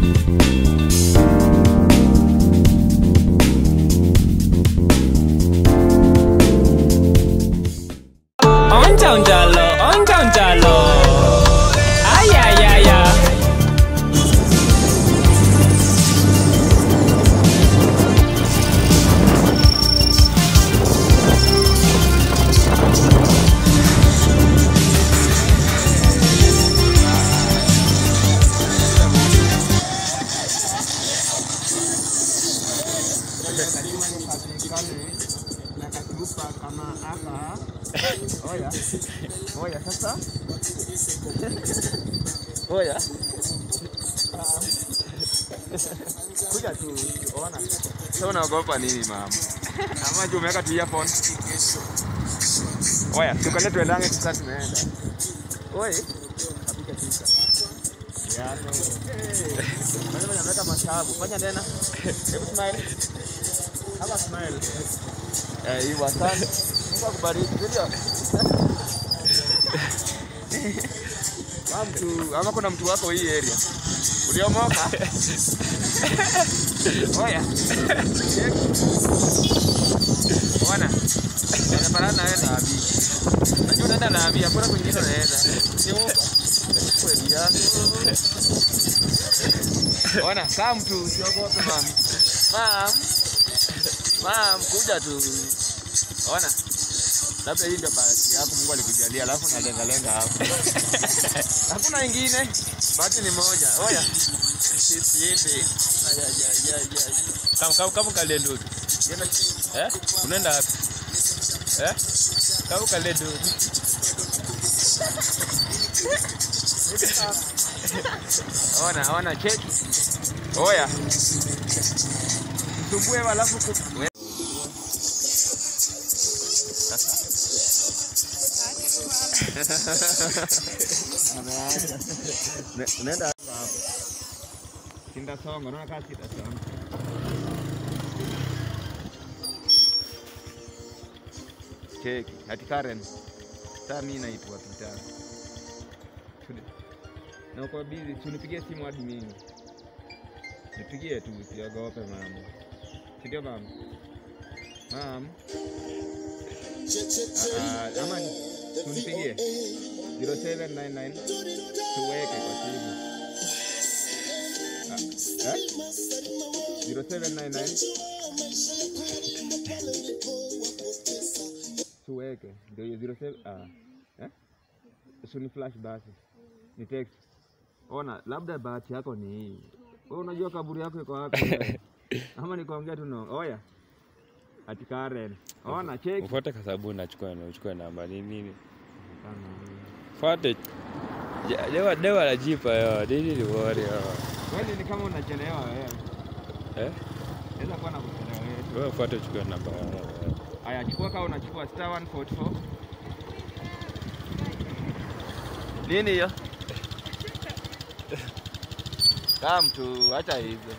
Onja unjalo, onja unjalo. Ay, ay, ay, ay. nakatupa kama hapa. Oya, oya sasa, oya kuja tu, ona. Sasa unaogopa nini mama? Ama juu umeweka tu earphone. Oya, tukale tuendange sasa, tunaenda. Oi, kapika picha. Yano. Hey. Fanya fanya naweka mashavu. Fanya tena. Hebu smile. Hapa smile. Eh, hii asante. Mungu akubariki. Ndio. Kama mtu ama kuna mtu wako hii area. Uliomoka? Oya. Ona. Ninaparana na wewe na abi. Najua unaenda na abi, hakuna kwingine unaenda. Nyumba. Kweli yako. Ona, kama mtu usiogope mam. Mam. Mam, kuja tu. Ona. Labda hii ndio bahati yako Mungu alikujalia, alafu nalenga lenga hapo. Hakuna ingine. Bahati ni moja. Oya. Sisi hivi. Aya ya ya ya. Kama kama kama kale ndugu. Yema Eh? Unaenda wapi? Eh? Kama kale ndugu. Ona, ona cheki. Oya. Msumbue alafu ku... we- Ne- Unaenda hapo. Sinda songa, unaona kama sinda songa. Cheki, ati Karen. Sasa mimi naitwa Peter. Tuli- na uko busy, tunipigie simu hadi mimi. Nipigie tu, usiogope mama. Si ndio mama? Mam. Ah, ama tunipigie 0799 tuweke kwa simu. Ah, eh? 0799 tuweke ndio hiyo 07 ah eh? Usuni flash basi ni text. Ona, labda bahati yako ni hii. Wewe unajua kaburi yako iko wapi? wewe? Ama nikuongea tu no. Oya. Ati Karen. Ona, cheki. Ufuate kwa sababu nachukua na uchukue namba nini nini. Fuate. Ja- Dewa dewa la jipa yo. Nini ni wori yo. Wewe ni kama unachelewa wewe. Eh? Naweza kuwa nakuchelewa wewe. Wewe fuate uchukue namba. Aya, chukua kama unachukua star 144. Nini hiyo? Kama mtu acha hizo.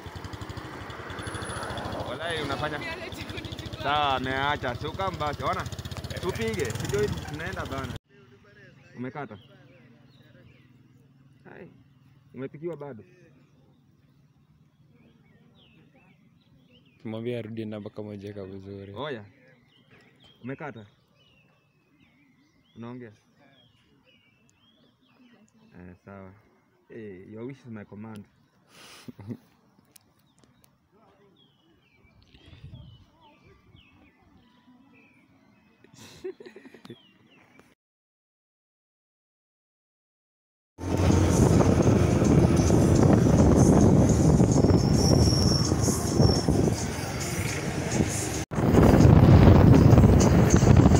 Walai unafanya sawa, ameacha. Si ukam basi, ona. Tupige. Sijui tunaenda bana. Umekata? Hai. Umepikiwa bado? Kimwambia arudie namba kama hujaweka vizuri. Oya. Umekata? Unaongea? Eh, sawa. Hey, your wish is my command.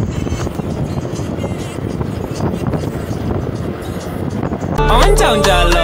Onja unjalo,